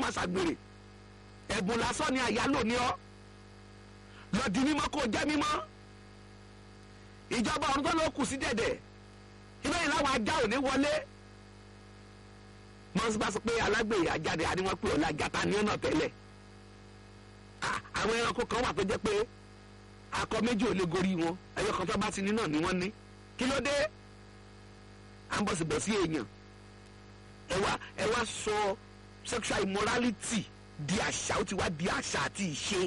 máa ṣàgbèrè ẹ̀bùn lásán ni àyálò ní ọ́ lọ di mímọ́ kó jẹ́ mímọ́ ìjọba ọ̀run tó ló kù sí dẹ̀dẹ̀ ibẹ̀ yìí láwọn ajá ò ní wọlé mọ́sí bá sọ pé alágbèrè ajáde àdéhùn pé ọ̀la gata ní ọ̀nà tẹ́lẹ̀ àwọn ẹranko kan wà tó jẹ́ pé akọ méjì ò lè gorí wọn ẹyọ kan tó bá ti ní náà ni wọ́n ní kí ló dé à ń bọ̀sibọ̀sí èèyàn ẹ wá ẹ wá sọ sexual immorality di àṣà ó ti wá di àṣà àti ìṣe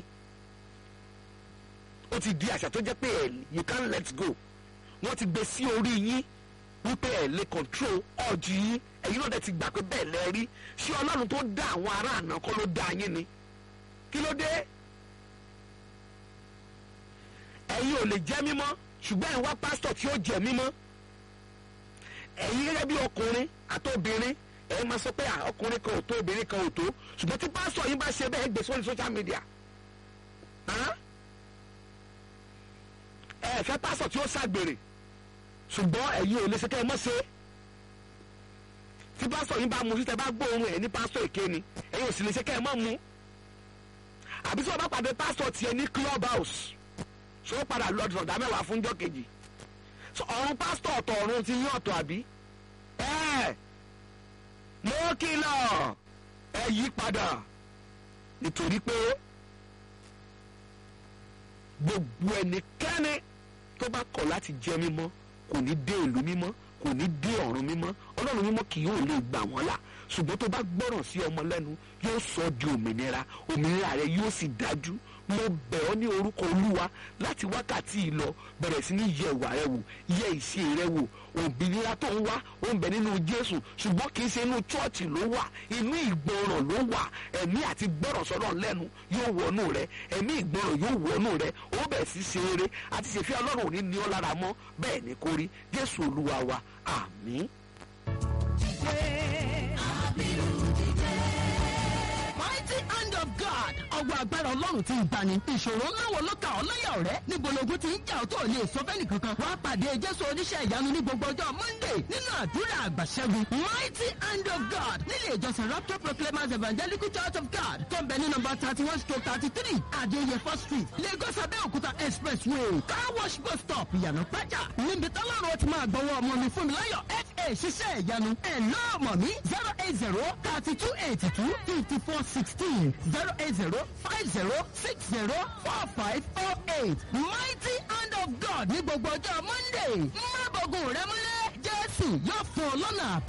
ó ti di àṣà tó jẹ́ pé ẹ you can't let go wọ́n ti gbé sí orí yín wípé ẹ lè control ọ̀jì yín ẹ̀yin náà dẹ̀ ti gbà pé bẹ́ẹ̀ lẹ rí ṣé ọlọ́run tó dá àwọn ará àná kọ́ ló dá yín ni kí ló dé ẹ̀yin ò lè jẹ́ mímọ́ ṣùgbọ́n ẹ̀ ń wá pásítọ̀ tí ó jẹ́ mímọ́ ẹ̀yin gẹ́gẹ́ bí ọkùnrin àtobìnrin ẹ̀ máa sọ pé ọkùnrin kan ò tó obìnrin kan ò tó ṣùgbọ́n tí pásítọ̀ yín bá ṣe bẹ́ẹ̀ gbé sórí social media ẹ fẹ́ pásítọ̀ tí ó ṣàgbèrè ṣùgbọ́n ẹ̀yin ò lè ṣe kẹ́ ẹ mọ́ ṣe tí pásítọ̀ yín bá mu sí tẹ bá gbóòórùn ẹ̀ ní pásítọ̀ èké ni ẹ̀yin ò sì lè ṣe kẹ́ ẹ mọ́ mu àbí tí wọ́n bá pàdé pásítọ̀ tiẹ̀ ní club house ṣé ó padà lọ́dún ọ̀dà mẹ́wàá fúnjọ́ kejì ọ̀run pásítọ̀ ọ̀tọ̀ ọ̀run ti yín ọ̀tọ̀ àbí ẹ̀ mo kìlọ̀ ẹ yí padà nítorí pé gbogbo ẹnikẹ́ni tó bá kọ̀ láti jẹ́ mímọ́ kò ní dé ìlú mímọ́ kò ní dé ọ̀run mímọ́ ọlọ́run mímọ́ kì yóò lè gbà wọ́n là ṣùgbọ́n tó bá gbọ́ràn sí ọmọ lẹ́nu yóò sọ ọ́ di òmìnira òmìnira rẹ yóò sì dájú mo bẹ̀ ọ́ ní orúkọ olúwa láti wákàtí yìí lọ bẹ̀rẹ̀ sí ní yẹ ìwà rẹ wò yẹ ìṣe rẹ wò òmìnira tó ń wá ó ń bẹ nínú jésù ṣùgbọ́n kì í ṣe inú chọ́ọ̀chì ló wà inú ìgbọràn ló wà ẹ̀mí àti gbọ́ràn sọ́dọ̀ lẹ́nu yóò wọnú rẹ ẹ̀mí ìgbọràn yóò wọnú rẹ ó bẹ̀ sí ṣe eré àti ṣèfẹ́ ọlọ́run ò ní ní ọ́ lára mọ́ bẹ́ẹ̀ ni kò rí jésù olúwa wa àmín. mighty hand of God. ọwọ́ agbára ọlọ́run ti ń gbani. ìṣòro ńlá wo ló ka ọ́ lọ́yà ọ̀rẹ́? níbo logun ti ń jà ọ́ tó lè sọ fẹ́ni kankan. wàá pàdé jésù oníṣẹ́ ìyanu ní gbogbo ọjọ́ monday nínú àdúrà àgbàṣẹ́gun. mighty hand of God nílé ìjọsìn rapture proclaimers evangelical church of God tó ń bẹ ní nọmba thirty one stroke thirty three adéyẹfọ́ street lagos abẹ́òkúta expressway car wash bus stop ìyànà pẹ́jà níbi tọ́lọ́run ó ti máa gbọ́wọ́ ọmọ mi fún mi láyọ̀ fa ṣiṣẹ́ ìyanu ẹ̀ náà mọ̀ mí zero eight zero thirty two eighty two fifty four sixteen zero eight zero five zero six zero four five four eight mighty hand of God ní gbogbo ọjọ́ monday má bọ̀gùn rẹ mọ́lẹ̀ jésù yóò fún ọ lọ́nà